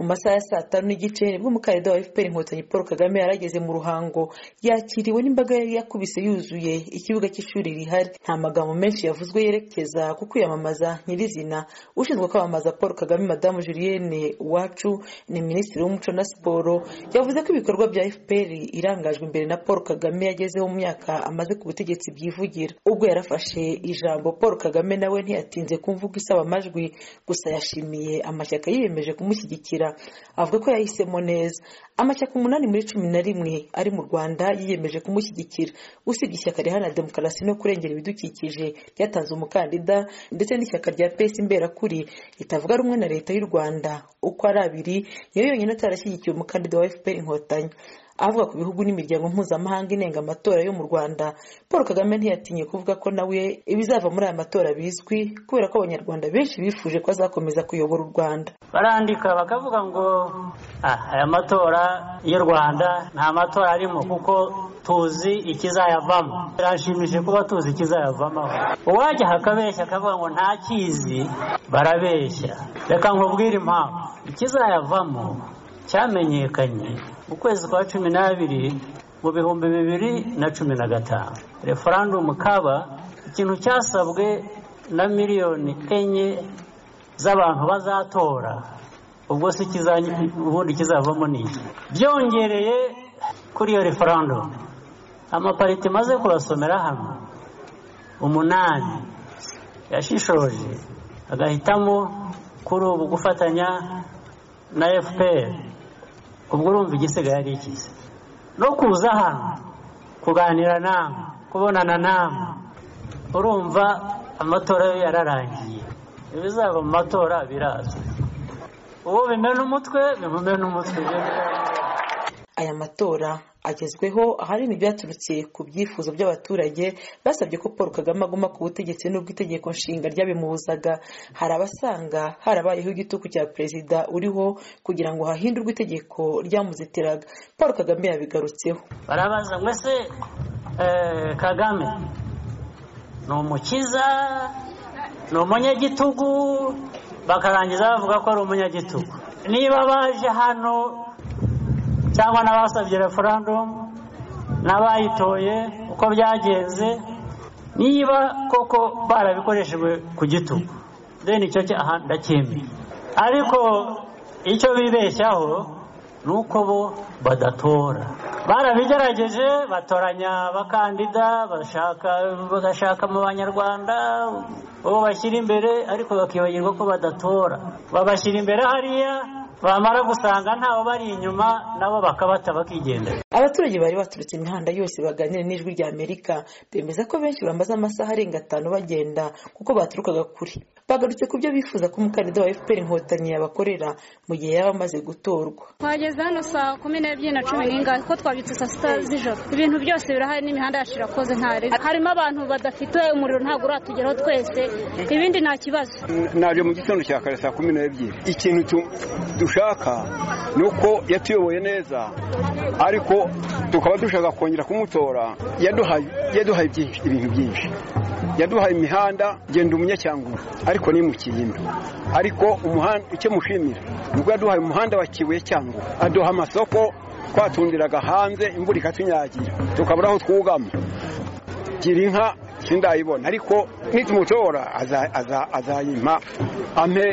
mu masaha ya saa tanu n'igice nibwo umukandida wa fpr inkotanyi paul kagame yari ageze mu ruhango yakiriwe n'imbaga yari yakubise yuzuye ikibuga cy'ishuri rihari nta magambo menshi yavuzwe yerekeza ku kwiyamamaza nyirizina ushinzwe kwamamaza paul kagame madamu julienne uwacu ni minisitiri w'umuco na siporo yavuze ko ibikorwa bya fpr irangajwe imbere na paul kagame yagezeho mu myaka amaze ku butegetsi byivugira ubwo yarafashe ijambo paul kagame nawe ntiyatinze kumvuga isaba amajwi gusa yashimiye amashyaka yiyemeje kumushyigikira avuga ko yahisemo neza amashyaka umunani muri cumi na rimwe ari mu rwanda yiyemeje kumushyigikira usibye ishyaka riharanira demokarasi no kurengera ibidukikije ryatanze umukandida ndetse n'ishyaka rya pesi imberakuri ritavuga rumwe na leta y'u rwanda uko ari abiri niyo yonyine atarashyigikiye umukandida wa fpr inkotanyi avuga ku bihugu n'imiryango mpuzamahanga inenga amatora yo mu rwanda paul kagame ntiyatinye kuvuga ko nawe ibizava muri aya matora bizwi kubera ko abanyarwanda benshi bifuje ko azakomeza kuyobora u rwanda barandika bakavuga ngo aya matora y'u rwanda nta matora arimo kuko tuzi ikizayavamo birashimishije kuba tuzi ikizayavamo uwajya akabeshya akavuga ngo ntakizi barabeshya reka nkubwire impamvu ikizayavamo cyamenyekanye mu kwezi kwa cumi n'abiri mu bihumbi bibiri na cumi na gatanu referandumu kaba ikintu cyasabwe na miliyoni enye z'abantu bazatora ubwo si ubundi kizavamo ni iki byongereye kuri iyo referandumu amapariti maze kubasomera hano umunani yashishoje agahitamo kuri ubu gufatanya na fpr ubwo urumva igisigaye ari ikize no kuza hano kuganira namwe kubonana namwe urumva amatora yo yararangiye ibizaba mu matora birazwi uwo bimena umutwe bimumena umutwe aya matora agezweho ahanini byaturutse ku byifuzo by'abaturage basabye ko paul kagame aguma ku butegetsi n'ubwo itegeko nshinga ryabimubuzaga hari abasanga harabayeho igituku cya perezida uriho kugira ngo hahindurwe itegeko ryamuzitiraga paul kagame yabigarutseho barabaza ngo ese kagame ni umukiza ni umunyagitugu bakarangiza bavuga ko ari umunyagitugu niba baje hano cyangwa n'abasabye referandumu n'abayitoye uko byagenze niba koko barabikoresheje ku gitugu deni icyo cyaha ndacyemeye ariko icyo bibeshyaho ni uko bo badatora barabigerageje batoranya abakandida bagashaka mu banyarwanda uwo bashyira imbere ariko bakibagirwa ko badatora babashyira imbere hariya bamara gusanga ntawe bari inyuma nabo bakabata bakigendera abaturage bari baturutse imihanda yose baganira n'ijwi rya amerika bemeza ko benshi bamaze amasaha arenga atanu bagenda kuko baturukaga kure bagarutse ku byo bifuza ko umukandida wa fpr inkotanyi yabakorera mu gihe yaba amaze gutorwa twageze hano saa kumi n'ebyiri na cumi n'ingahe kuko twabyutse saa sita z'ijoro ibintu byose birahari n'imihanda yacu irakoze ntari harimo abantu badafite umuriro ntabwo uratugeraho twese ibindi nta kibazo naje mu gitondo cya kare saa kumi n'ebyiri ikintu dushaka ni uko yatuyoboye neza ariko tukaba dushaka kongera kumutora yaduhaye ibintu byinshi yaduhaye imihanda genda umunyacyanguru ariko ni mu kiyimba ariko umuhanda icyo mushimira ni ubwo yaduhaye umuhanda wa kibuye cyangwa aduha amasoko twatundiraga hanze imvura ikatunyagira tukabura aho twugama gira inka sindayibona ariko nitumutora azayimpa ampe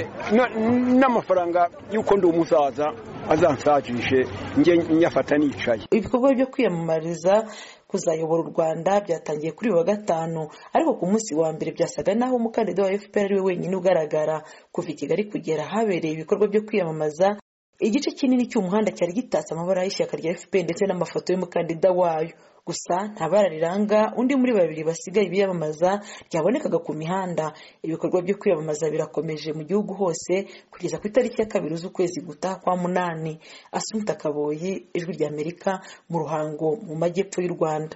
n'amafaranga y'uko ndi umusaza azansajishe njye nyafata nicaye ibikorwa byo kwiyamamariza kuzayobora u rwanda byatangiye kuri wa gatanu ariko ku munsi wa mbere byasaga naho umukandida wa fpr ari we wenyine ugaragara kuva i kigali kugera habereye ibikorwa byo kwiyamamaza igice kinini cy'umuhanda cyari gitatse amabara y'ishyaka rya fpr ndetse n'amafoto y'umukandida wayo gusa nta bara riranga undi muri babiri basigaye biyamamaza ryabonekaga ku mihanda ibikorwa byo kwiyamamaza birakomeje mu gihugu hose kugeza ku itariki ya kabiri z'ukwezi gutaha kwa munani asunika kaboyi ijwi ry'amerika mu ruhango mu majyepfo y'u rwanda